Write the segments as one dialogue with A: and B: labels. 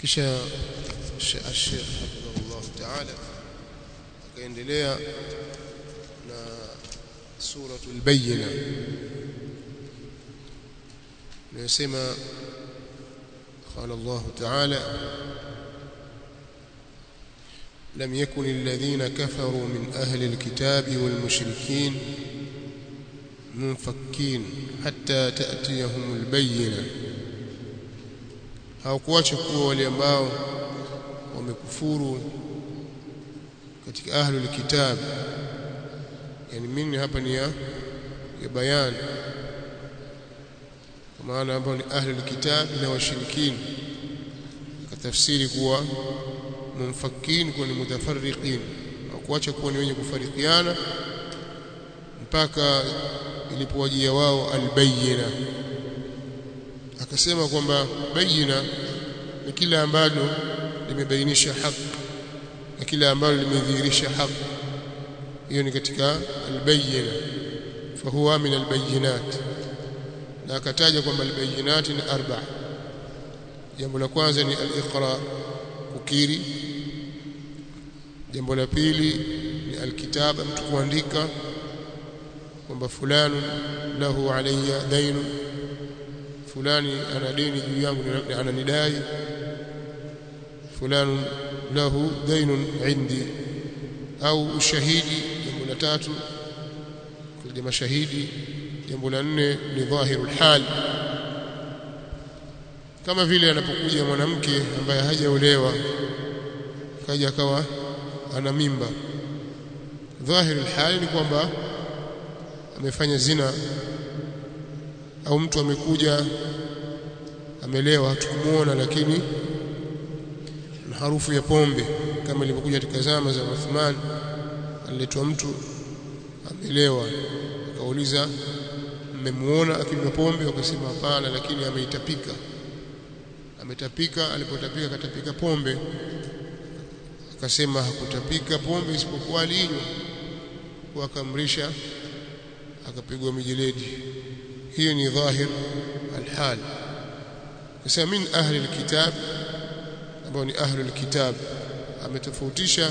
A: kisha Sheikh hafidhahullah ta'ala akaendelea na suratul bayyina inasema قال الله تعالى لم يكن الذين كفروا من أهل الكتاب والمشركين منفكين حتى تأتيهم البينة hawakuacha kuwa wale ambao wamekufuru katika ahlul kitab yani mimi hapa ni ya, ya bayan kwa maana ambao ni ahlul kitab na washirikini katafsiri kuwa mumfakin kuwa ni mutafarriqin hawakuacha kuwa ni wenye kufarikiana mpaka ilipowajia wao albayina akasema kwamba bayina ni kile ambalo limebainisha haki na kile ambalo limedhihirisha haki hiyo ni katika albayina fahuwa min albayinat na akataja kwamba albayinat ni arba jambo la kwanza ni aliqra kukiri jambo la pili ni alkitaba mtu kuandika kwamba fulani lahu alayya dainu fulani ana deni juu yangu ananidai fulani lahu dainun indi au ushahidi jambo la tatu kuja mashahidi jambo la nne ni dhahirul hal kama vile anapokuja mwanamke ambaye hajaolewa kaja akawa ana mimba dhahirul hal ni kwamba amefanya zina au mtu amekuja amelewa hatukumuona lakini na harufu ya pombe kama ilivyokuja katika zama za Uthman aliletwa mtu amelewa akauliza mmemuona akinywa pombe wakasema hapana lakini ameitapika ametapika alipotapika katapika pombe akasema hakutapika pombe isipokuwa alinywa wakamrisha akapigwa mijeledi hiyo ni dhahir alhal kasema min ahli alkitab ambao ni ahli alkitab ametofautisha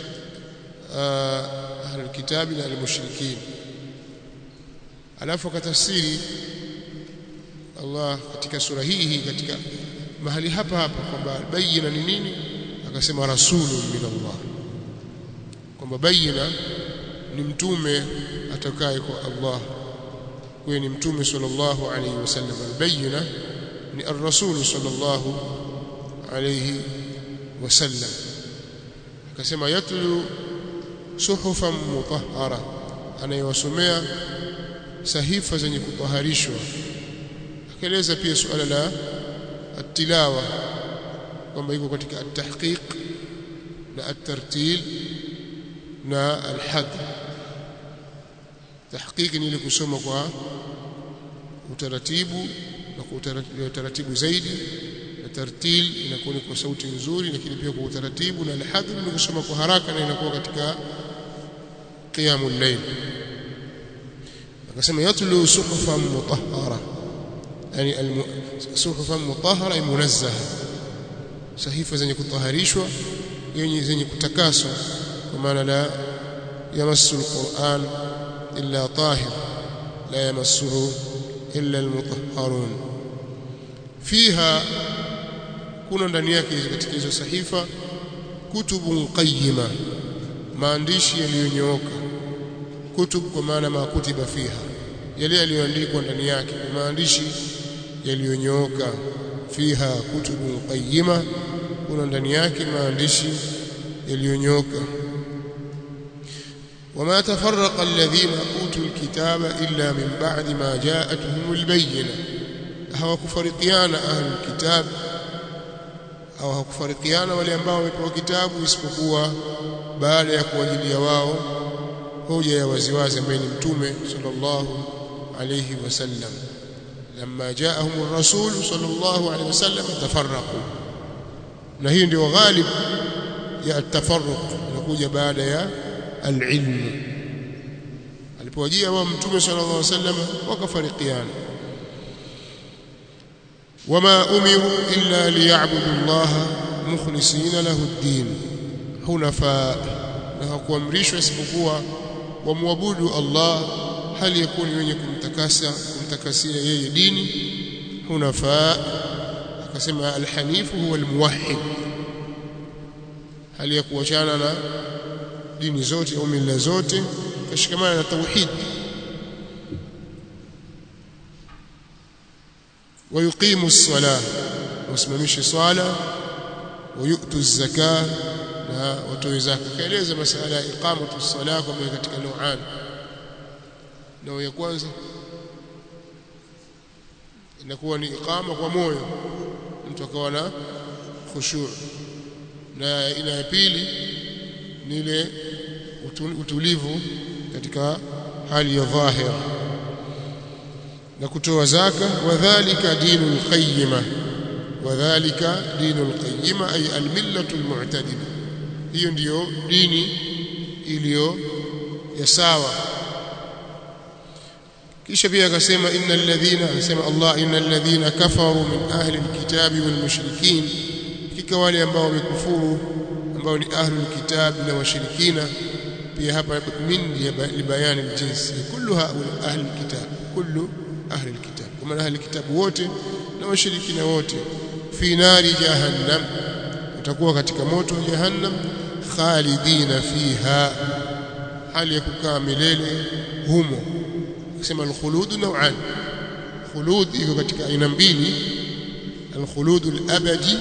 A: ahli alkitab na almushrikin alafu akatafsiri Allah katika sura hii hii katika mahali hapa hapa kwamba bayina ni nini akasema rasulun min Allah kwamba bayina ni mtume atakaye kwa Allah kwa ni mtume sallallahu alayhi wasallam albayina ni ar-rasul sallallahu alayhi wasallam akasema yatlu suhufan mutahhara anayewasomea sahifa zenye kutaharishwa akaeleza pia suala la at-tilawa kwamba iko katika at-tahqiq na at-tartil na al-hadr tahqiqi ni ile kusoma kwa utaratibu na kwa utaratibu zaidi na tartil inakuwa kwa sauti nzuri lakini pia kwa utaratibu na al-hadr ni kusoma kwa haraka na inakuwa katika qiyamul layl akasema yatlu suhufan mutahhara yani suhufan mutahhara munazzaha sahifa zenye kutaharishwa yenye zenye kutakaswa kwa maana la yamassu al-Qur'an إلا طاهر لا يمسه إلا المطهرون فيها kuna ndani yake katika hizo sahifa kutubun qayyima maandishi yaliyonyooka kutub kwa maana makutiba fiha yale yaliyoandikwa ndani yake maandishi yaliyonyooka fiha kutubun qayyima kuna ndani yake maandishi yaliyonyooka وما تفرق الذين اوتوا الكتاب الا من بعد ما جاءتهم البينه hawakufarikiana ahlul kitab au hawakufarikiana wale ambao wamepewa kitabu isipokuwa baada ya kuwajilia wao hoja ya waziwazi ambaye ni mtume sallallahu alayhi wasallam lamma jaahum ar-rasul sallallahu alayhi wasallam tafarraqu na hii ndio ghalib ya at-tafarruq inakuja baada ya alilmu alipowajia wao mtume sallallahu alaihi wasallam wakafarikiana wama umiru illa liya'budu Allah mukhlisina lahu ad-din hunafa na hakuamrishwa isipokuwa wamwabudu Allah hali yakuni wenye kumtakasa kumtakasia yeye dini hunafa akasema alhanifu huwa almuwahhid hali ya kuachana na dini zote au mila zote kashikamana na tauhid ويقيم الصلاة واسممش صلاة ويؤتوا الزكاة na watoe zaka kaeleza masala ya iqamatu ssalah kwamba katika nauan nao ya kwanza inakuwa ni iqama kwa moyo mtu akawa na khushu' na aina ya pili ni ile utulivu katika hali ya dhahira na kutoa zaka wadhālika dinul qayyima wadhālika dinul qayyima ay almillatu almu'tadila hiyo ndiyo dini iliyo ya sawa kisha pia akasema innal ladhina anasema Allah innal ladhina kafaru min ahli alkitabi wal mushrikin kika wale ambao wamekufuru ambao ni ahli alkitabi na washirikina pia hapa min libayani aljins kullu haula ahli alkitab kullu ahli alkitab kama ahli alkitab wote na washirikina wote fi nari jahannam utakuwa katika moto wa jahannam khalidina fiha hali ya kukaa milele humo kusema alkhulud nau'an khulud iko katika aina mbili alkhulud alabadi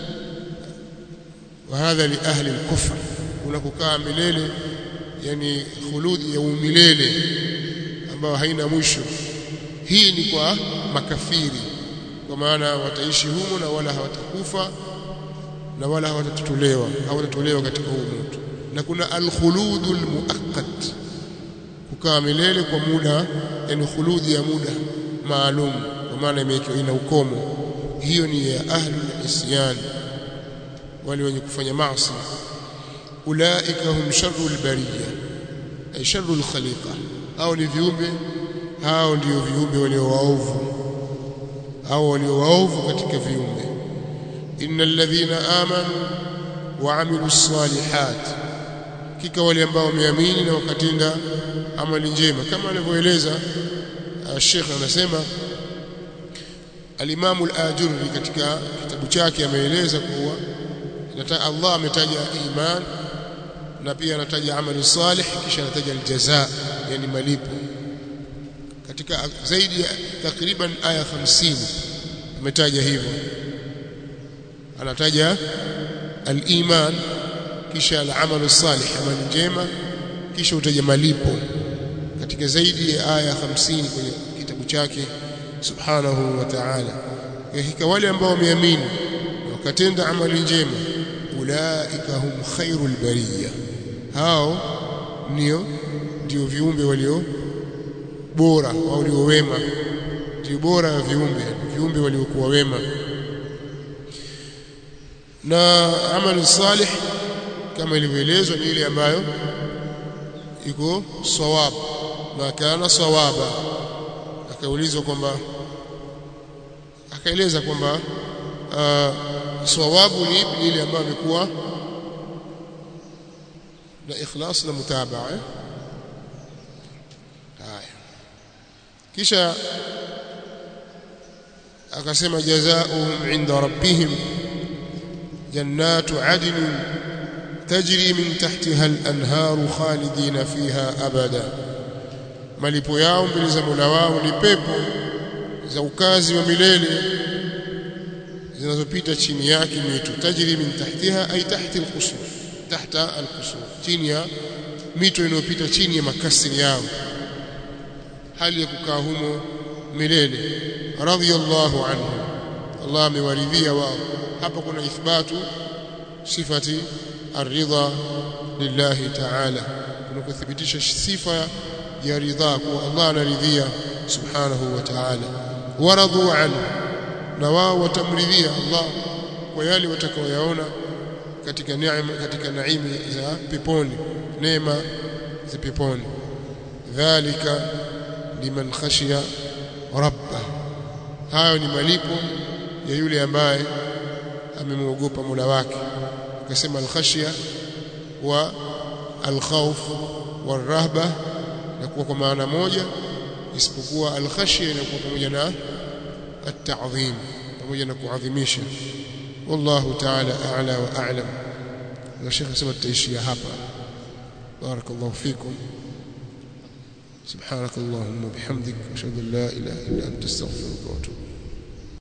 A: wa hadha li ahli alkufr unakukaa milele yani khulud ya umilele ambayo haina mwisho hii ni kwa makafiri kwa maana wataishi humo na wala hawatakufa na wala hawatatolewa hawatatolewa katika huu moto na kuna alkhuludul muaqqat kukaa milele kwa muda yani khuludi ya muda maalum kwa maana imewekewa ina ukomo hiyo ni ya ahlul isyan wale wenye kufanya maasi ulaika hum sharrul bariyya ay sharrul khaliqa au ni viumbe hao ndio viumbe walio waovu au walio waovu katika viumbe innal ladhina amanu wa amilus salihat kika wale ambao wameamini na wakatenda amali njema kama alivyoeleza Sheikh anasema Al-Imam Al-Ajurri katika kitabu chake ameeleza kuwa Allah ametaja iman na pia anataja amali salih kisha anataja aljazaa yani malipo katika zaidi ya takriban aya 50 ametaja hivyo anataja al-iman kisha al-amalu salih amali njema kisha utaja malipo katika zaidi ya aya 50 kwenye kitabu chake subhanahu wa ta'ala hakika wale ambao wameamini wakatenda amali njema ulaika hum khairul bariyya hao ndio ndio viumbe walio bora au walio wema ndio bora ya viumbe viumbe waliokuwa wema na amali salih kama ilivyoelezwa ni ile ambayo iko sawab na kana sawaba akaulizwa kwamba akaeleza kwamba uh, sawabu ni ile ambayo imekuwa na ikhlas na mutabaa eh? haya kisha akasema jazaohum inda rabbihim jannatu adnin tajri min tahtiha al-anharu khalidina fiha abada malipo yao mbele za Mola wao ni pepo za ukazi wa milele zinazopita chini yake mito tajri min tahtiha ay tahti al-qusur tahta al-qusur chini ya mito inayopita chini ya makasiri yao hali ya kukaa humo milele radiyallahu anhu Allah amewaridhia wao hapa kuna ithbatu sifati الرضا لله تعالى kunakuthibitisha sifa ya ridha kwa Allah anaridhia subhanahu wa ta'ala waradhu anhu na wao watamridhia Allah kwa yale watakaoyaona katika neema katika naimi za peponi neema za peponi dhalika liman khashiya rabba hayo ni malipo ya yule ambaye amemwogopa Mola wake akasema al-khashya wa al-khawf war-rahba na kuwa kwa maana moja isipokuwa al-khashya inakuwa pamoja na at-ta'dhim pamoja na kuadhimisha wallahu ta'ala a'la wa a'lam na Sheikh anasema tutaishia hapa barakallahu fikum سبحانك اللهم وبحمدك اشهد ان لا اله الا انت استغفرك واتوب